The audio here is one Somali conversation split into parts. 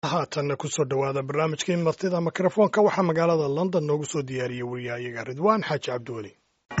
haatanna kusoo dhowaada barnaamijkii martida mikrofoonka waxaa magaalada london noogu soo diyaariyey wariyahayaga ridwaan xaaji cabdiweli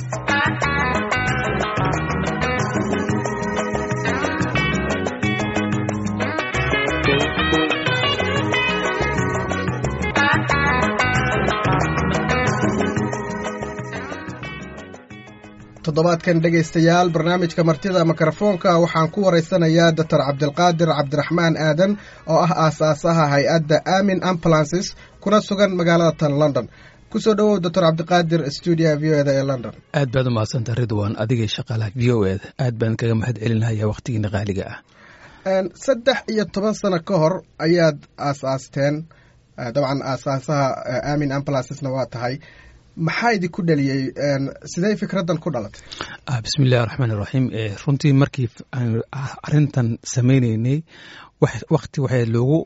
toddobaadkan dhegaystayaal barnaamijka martida mikrofoonka waxaan ku waraysanayaa doctor cabdilqaadir cabdiraxmaan aadan oo ah aasaasaha hay-adda amin ambulances kuna sugan magaalada tan london kusoo dhowow doctor cabdiqaadir stuudia v o eda ee london aad baad u mahadsanta ridwan adigay shaqaalaha v o eda aad baan kaga mahad celinaya wakhtigiina qaaliga ah saddex iyo toban sano ka hor ayaad aas-aasteen dabcan aasaasaha amin ambulancesna waa tahay maxaa idinku dhaliyey sidee fikraddan ku dhalatay bismi illahi raxmaan iraxiim runtii markii arintan sameyneynay wakti waxaa loogu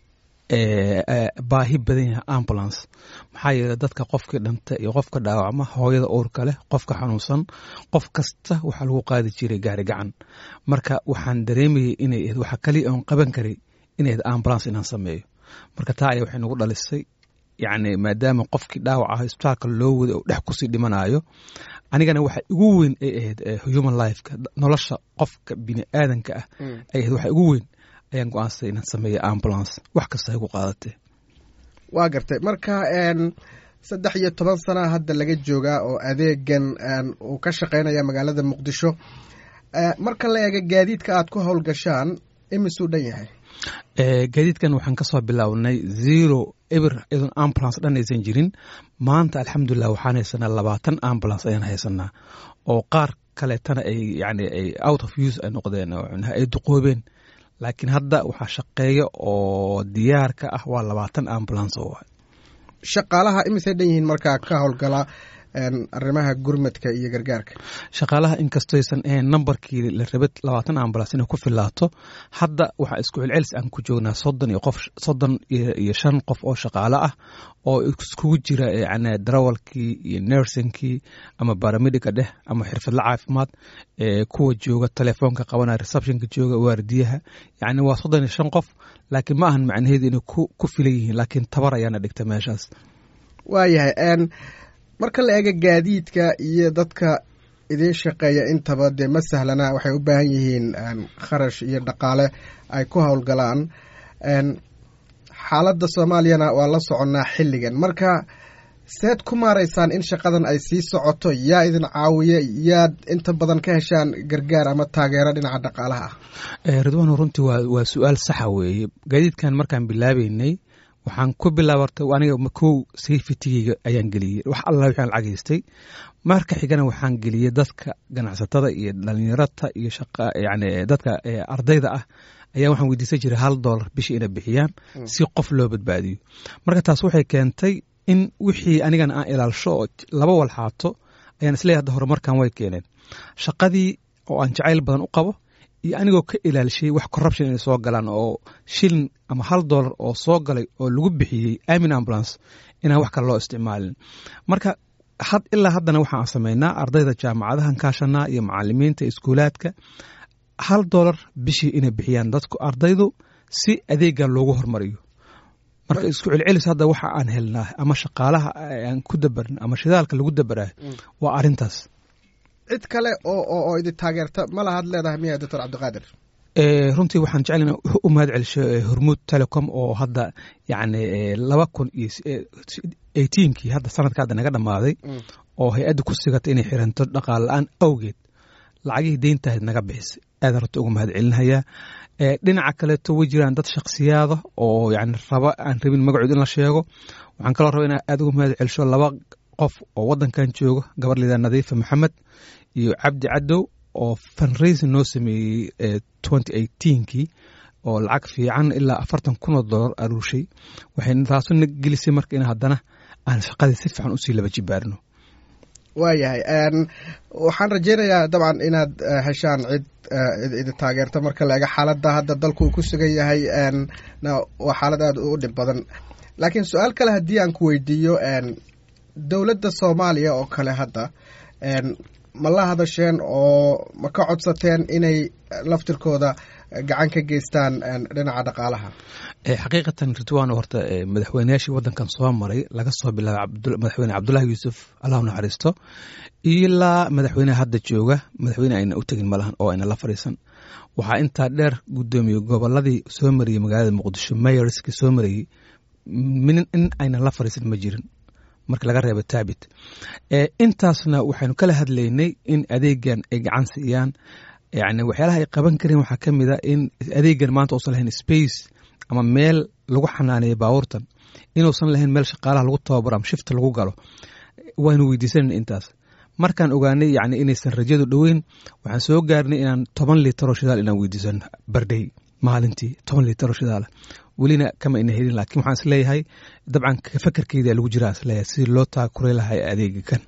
baahi badan yahay ambulance maxaa yeele dadka qofkii dhanta iyo qofka dhaawacma hooyada uurka leh qofka xanuunsan qof kasta waxaa lagu qaadi jiray gaari gacan marka waxaan dareemayay inay ahed waxa kaliya oon qaban karay inay ahed ambulance inaan sameeyo marka taa aya waxay nagu dhalisay yacni maadaama qofkii dhaawac ah isbitaalka loo waday oo dhex kusii dhimanayo anigana waxa igu weyn ay ahayd human lifeka nolosha qofka bini aadanka ah ay ahayd waxa igu weyn ayaan go-aansaday inaan sameeya ambulance wax kasta ay ku qaadatee waa gartay marka saddex iyo toban sana hadda laga joogaa oo adeegan uu ka shaqeynaya magaalada muqdisho marka la eega gaadiidka aad ku howlgashaan imisuu dhan yahay gaadiidkan waxaan ka soo bilownay zero eber iyadoon ambulance dhan aysan jirin maanta alxamdulilah waxaan haysanaa labaatan ambulance ayaan haysanaa oo qaar kaleetana ay yani ay out of use ay noqdeen ay duqoobeen laakiin hadda waxaa shaqeeya oo diyaar ka ah waa labaatan ambulance oo shaqaalaha imisay dhan yihiin markaa ka howlgala arrimaha gurmadka iyo gargaarka shaqaalaha inkastoysan ahayn nambarkii la rabay labaatan ambulance inay ku filaato hadda waxaa isku celcelis aan ku joognaa soddon iyo qof soddon iyo shan qof oo shaqaale ah oo iskugu jira yani darawalkii iyo nursingkii ama baramedica dheh ama xirfadla caafimaad kuwa jooga telefoonka qabanaya receptionka jooga waardiyaha yani waa soddon iyo shan qof laakiin ma ahan macnaheedu inay ku filan yihiin laakiin tabar ayaana dhigta meeshaas waayahay marka la eega gaadiidka iyo dadka idiin shaqeeya intaba dee ma sahlana waxay u baahan yihiin kharash iyo dhaqaale ay ku howlgalaan xaaladda soomaaliyana waa la soconnaa xilligan marka seed ku maaraysaan in shaqadan ay sii socoto yaa idin caawiya yaad inta badan ka heshaan gargaar ama taageero dhinaca dhaqaalaha ah ridwaan runtii waa su-aal saxa weeye gaadiidkan markaan bilaabeynay waxaan ku bilaabartay aniga kow safetigeyga ayaan geliyey wax alla waxaan lacagaystay marka xigana waxaan geliyey dadka ganacsatada iyo dhalinyarata iyo yani dadka ardayda ah ayaa waxaan weydiisan jiray hal dollar bishii inay bixiyaan si qof loo badbaadiyo marka taas waxay keentay in wixii anigana aan ilaalsho oo laba walxaato ayaan isleeyahay hadda horumarkan way keeneen shaqadii oo aan jacayl badan u qabo iyo anigoo ka ilaalishiyey wax corruption inay soo galaan oo shilin ama hal dollar oo soo galay oo lagu bixiyey amin ambulance inaan wax kale loo isticmaalin marka had ilaa haddana waxaan samaynaa ardayda jaamacadahan kaashanaa iyo macalimiinta iskuulaadka hal dollar bishii inay bixiyaan dadku ardaydu si adeega loogu hormariyo marka isku celcelis hadda waxa aan helnaa ama shaqaalaha aan ku dabarn ama shidaalka lagu dabarayo waa arintaas cid kale oo idin taageerta ma lahaad leedahay miya doctor cabdiqaadir runtii waxaan jeclana u mahad celisho hormuud telecom oo hadda yani laba kun iyo eighteenkii hadda sanadka hadda naga dhammaaday oo hay-adda ku sigatay inay xiranto dhaqaal la-aan awgeed lacagihii deyntahayd naga bixisay aadaan runta uga mahad celinayaa dhinaca kaleeto way jiraan dad shaksiyaada oo yani raba aan rabin magacood in la sheego waxaan kaloo raba inaa aad uga mahad celisho laba qof oo wadankan jooga gabar lidaa nadiifa maxamed iyo cabdi cadow oo funraisin noo sameeyey twenty eighteenkii oo lacag fiican ilaa afartan kun oo dollar aruushay waxay taasuna gelisay marka in haddana aan shaqadii si fiican usii laba jibaarno waayahay waxaan rajeynayaa dabcan inaad heshaan cid idi taageerta marka la ega xaaladda hadda dalku uu ku sugan yahay waa xaalad aada u dhib badan laakiin su-aal kale haddii aan ku weydiiyo dowladda soomaaliya oo kale hadda ma la hadasheen oo ma ka codsateen inay laftirkooda gacan ka geystaan dhinaca dhaqaalaha xaqiiqatan ridwan horta madaxweyneyaashii wadankan soo maray laga soo bilaabay madaxweyne cabdullahi yuusuf allahu naxariisto ilaa madaxweyneha hadda jooga madaxweyne ayna u tegin malahan oo ayna la fadhiisan waxaa intaa dheer gudoomiye goboladii soo mariyey magaalada muqdisho mayorski soo marayey in ayna la fadhiisan ma jirin marka laga reebo taabit intaasna waxaynu kala hadlaynay in adeegan ay gacan siiyaan yani waxyaalaha ay qaban kareen waxaa ka mid a in adeegan maanta uusan lahayn space ama meel lagu xanaaneeyo baabuurtan inuusan lahayn meel shaqaalaha lagu tababaro ama shifta lagu galo waynu weydiisanayna intaas markaan ogaanay yani inaysan rajadu dhoweyn waxaan soo gaarnay inaan toban litaroo shidaal inaan weydiisano bardhay maalintii toban litaroo shidaala welina kama ina helin laakiin waxaan isleeyahay dabcan fakarkeeda lagu jiraa isleeyahay sidii loo taakuray lahay adeega kan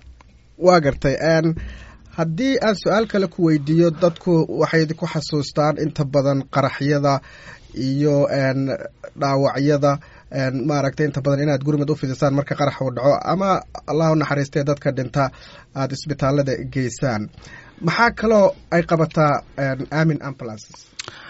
waa gartay haddii aan su-aal kale ku weydiiyo dadku waxay ku xasuustaan inta badan qaraxyada iyo dhaawacyada maaragtay inta badan inaad gurmad u fidisaan marka qarax uu dhaco ama allah u naxariistee dadka dhinta aada isbitaalada geysaan maxaa kaloo ay qabataa amin ambulances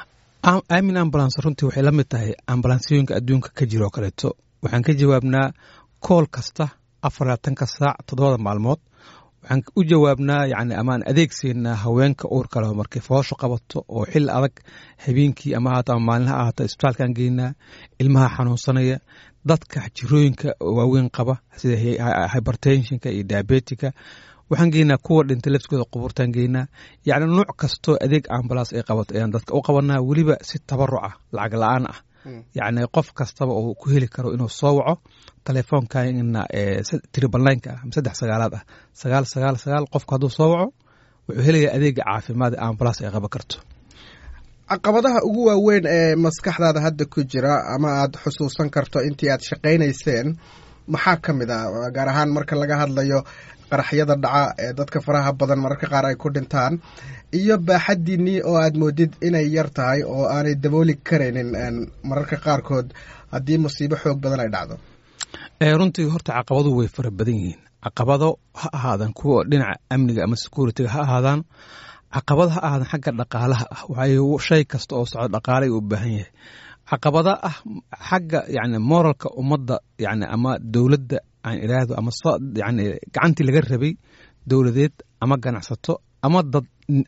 amin ambulance runtii waxay la mid tahay ambulansiyooyinka adduunka ka jira oo kaleeto waxaan ka jawaabnaa kool kasta afar labaatanka saac toddobada maalmood waxaan u jawaabnaa yani amaan adeegseynaa haweenka uur kale markay foosho qabato oo xil adag habeenkii ama ahaato ama maalinha ahaato isbitaalkaan geynaa ilmaha xanuunsanaya dadka jirooyinka waaweyn qaba sida hybertensionka iyo diabetica waxaan geynaa kuwa dhintay lafskooda qubuurtaan geynaa yacni nuuc kastoo adeeg ambalaas ay qabato ayaan dadka u qabanaa weliba si tabaruca lacag la-aan ah yacni qof kastaba uu ku heli karo inuu soo waco telefoonkaina tribalynka ah saddex sagaalaad ah sagaal sagaal sagaal qofku hadduu soo waco wuxuu helayaa adeega caafimaad ee ambalaas ay qaban karto caqabadaha ugu waaweyn ee maskaxdaada hadda ku jira ama aada xusuusan karto intii aad shaqaynayseen maxaa ka mid ah gaar ahaan marka laga hadlayo qaraxyada dhaca ee dadka faraha badan mararka qaar ay ku dhintaan iyo baaxadiinnii oo aad moodid inay yar tahay oo aanay dabooli karaynin mararka qaarkood haddii musiibo xoog badan ay dhacdo runtii horta caqabadu way fara badan yihiin caqabado ha ahaadaan kuwa dhinaca amniga ama securitiga ha ahaadaan caqabado ha ahaadaan xagga dhaqaalaha ah waayo shay kasta oo socdo dhaqaalay u baahan yahay caqabada ah xagga yani moralka ummadda yani ama dowladda aan iraahdo ama yani gacantii laga rabay dowladeed ama ganacsato ama dad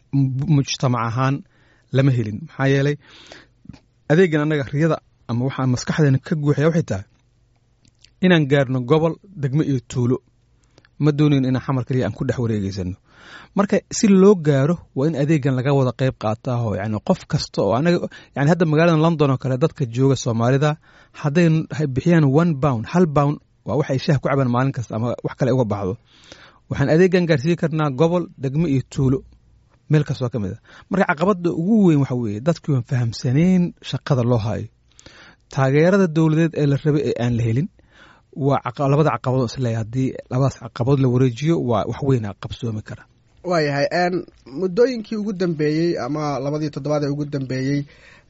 mujtamac ahaan lama helin maxaa yeelay adeegan annaga riyada ama waxaa maskaxdeena ka guuxaya waxay tahay inaan gaarno gobol degmo iyo tuulo ma doonayn inaan xamar kaliya aan ku dhex wareegeysano marka si loo gaaro waa in adeegan laga wada qayb qaataaho yani qof kasta oo anaga yani hadda magaalada london oo kale dadka jooga soomaalida hadday bixiyaan one bound hal bound waa waxay shaah ku cabaan maalin kasta ama wax kale uga baxdo waxaan adeegan gaarsiin karnaa gobol degmo iyo tuulo meel kastoo ka mid a marka caqabada ugu weyn waxa weeye dadkii waan fahamsanayn shaqada loo hayo taageerada dowladeed ee la rabay ee aan la helin waa labada caqabado isleeya haddii labadaas caqabadood la wareejiyo waa wax weyna qabsoomi kara waayahay muddooyinkii ugu dambeeyey ama labadii toddobaad ee ugu dambeeyey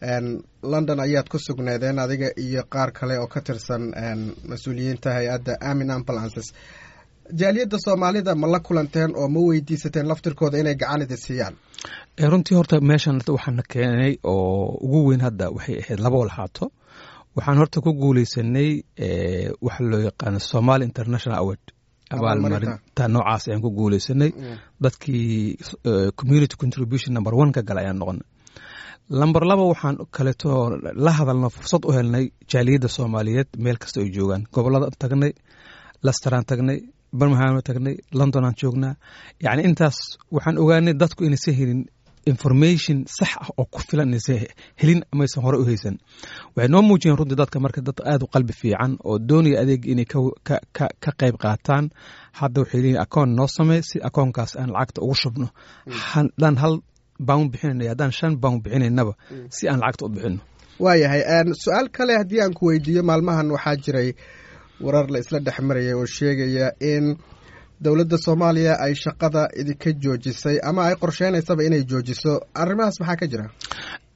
london ayaad ku sugneedeen adiga iyo qaar kale oo ka tirsan mas-uuliyiinta hay-adda amin ambulances jaaliyadda soomaalida ma la kulanteen oo ma weydiisateen laftirkooda inay gacan idi siiyaan runtii horta meeshan waxaana keenay oo ugu weyn hadda waxay ahayd laba walxaato waxaan horta ku guuleysanay waxa loo yaqaano somaali international award abaalmarinta noocaas ayaan ku guuleysanay dadkii community contribution number one ka gala ayaan noqonay lamber laba waxaan kaleeto la hadalno fursad u helnay jaaliyadda soomaaliyeed meel kasta ay joogaan gobolada tagnay lasteraan tagnay birmingham tagnay londonaan joognaa yacni intaas waxaan ogaanay dadku inaysan helin information sax ah oo ku filan inaysan helin amaysan hore u haysan waxay noo muujiyeen runtii dadka marka dad aada u qalbi fiican oo doonaya adeeg inay ka qayb qaataan hadda waxay leeyihin akoon noo samey si akoonkaas aan lacagta ugu shubno haddaan hal bawn bixinayna haddaan shan bawn bixinaynaba si aan lacagta u bixino waayahay su-aal kale haddii aan ku weydiiyo maalmahan waxaa jiray warar la isla dhex maraya oo sheegaya in dowladda soomaaliya ay shaqada idinka joojisay ama ay qorsheynaysaba inay joojiso arrimahaas maxaa ka jira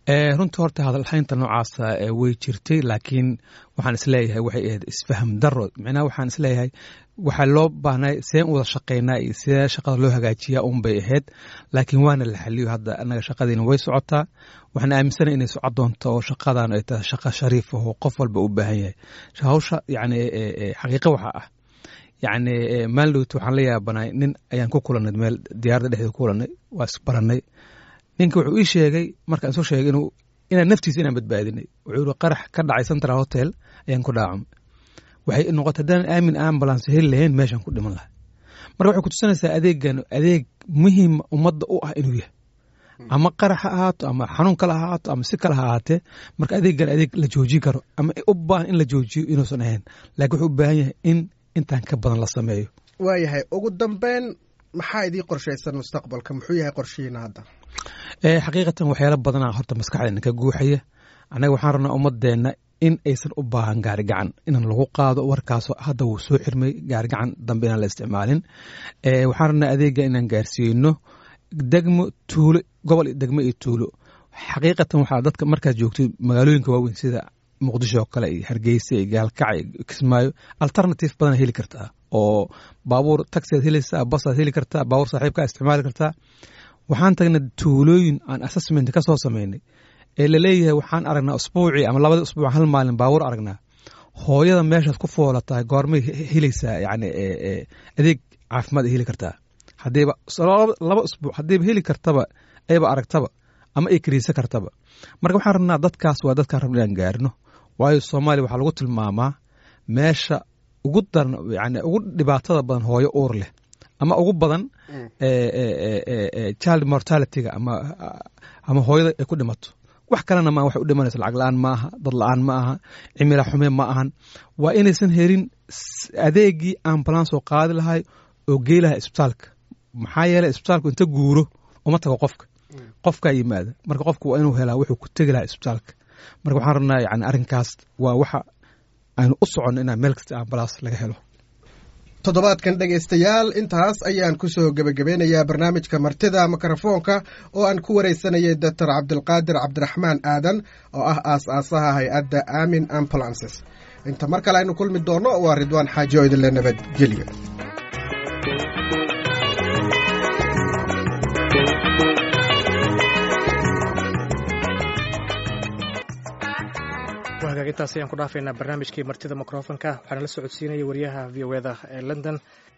runtii horta hadalhaynta noocaasa way jirtay laakiin waxaan isleeyahay waxay ahayd isfaham daro micnaha waxaan isleeyahay waxaa loo baahnay sideen u wada shaqaynaa iyo sidee shaqada loo hagaajiyaa un bay ahayd laakiin waana la xaliyo hadda annaga shaqadiina way socotaa waxaan aaminsanay inay socod doonto oo shaqadan ay tahay shaqo shariif ah oo qof walba u baahan yahay hawsha yacni xaqiiqo waxaa ah yacni maalidowt waxaan la yaabanay nin ayaan ku kulannay meel diyaaradda dhexdeeda ku kulannay waa isbarannay ninka wuxuu ii sheegay markaan isu sheegay inuu inaan naftiisa inaan badbaadinay wuxuu yihi qarax ka dhacay central hotel ayaan ku dhaacamay waxay noqotay haddaan aamin ambulance heli lahayn meeshaan ku dhiman lahay marka waxay kutusinaysaa adeegan adeeg muhiim ummadda u ah inuu yahay ama qarax ha ahaato ama xanuun kale ha ahaato ama si kale ha ahaatee marka adeegan adeeg la joojin karo ama u baahan in la joojiyo inuusan ahayn laakiin wuxuu u baahan yahay in intaan ka badan la sameeyo waayahay ugu dambeyn maxaa idii qorshaysan mustaqbalka muxuu yahay qorshihiina hadda xaqiiqatan waxyaala badanaa horta maskaxdeena ka guuxaya annaga waxaan rabnaa ummadeenna in aysan u baahan gaari gacan inaan lagu qaado warkaasoo hadda wuu soo xirmay gaari gacan dambe inaan la isticmaalin waxaan rabnaa adeega inaan gaarsiino degmo tuulo gobol degmo iyo tuulo xaqiiqatan waxaa dadka markaad joogto magaalooyinka waaweyn sida muqdisho oo kale iyo hargeysa iyo gaalkaca iyo kismaayo alternative badan heli kartaa oo baabuur taxiaad helaysaa basaad heli kartaa baabuur saaxiibkaa isticmaali kartaa waxaan tagnay tuulooyin aan assessment ka soo samaynay ee laleeyahay waxaan aragnaa usbuucii ama labadii usbuuc hal maalin baabuur aragnaa hooyada meeshaad ku foolatahay goormay helaysaa yani adeeg caafimaad ay heli kartaa hadiiba laba usbuuc haddiiba heli kartaba ayba aragtaba ama ay kariisa kartaba marka waxaan rabnaa dadkaas waa dadkaan rabna inaan gaarino waayo soomaaliya waxaa lagu tilmaamaa meesha ugu daran yani ugu dhibaatada badan hooyo uur leh ama ugu badan child mortalityga ama ama hooyada ay ku dhimato wax kalena ma waxay u dhimanaysa lacag la-aan ma aha dad la-aan ma aha cimila xume ma ahan waa inaysan helin adeegii ambulance oo qaadi lahay oo gey lahay isbitaalka maxaa yeeley isbitaalku inta guuro uma tago qofka qofkaa yimaada marka qofku waa inuu helaa wuxuu ku tegi lahaa isbitaalka marka waxaan rabnaa yani arrinkaas waa waxa aynu u soconno inaan meel kasta ambulance laga helo toddobaadkan dhegaystayaal intaas ayaan ku soo gebagabeynayaa barnaamijka martida mikrofoonka oo aan ku waraysanayay doctor cabdilqaadir cabdiraxmaan aadan oo ah aas-aasaha hay-adda amin ambulances inta mar kale aynu kulmi doonno waa ridwaan xaaji oo idinle nabadgelyo intaas ayaan ku dhaafaynaa barnaamijkii martida mikrofonka waxaana la socodsiinaya wariyaha v o eda ee london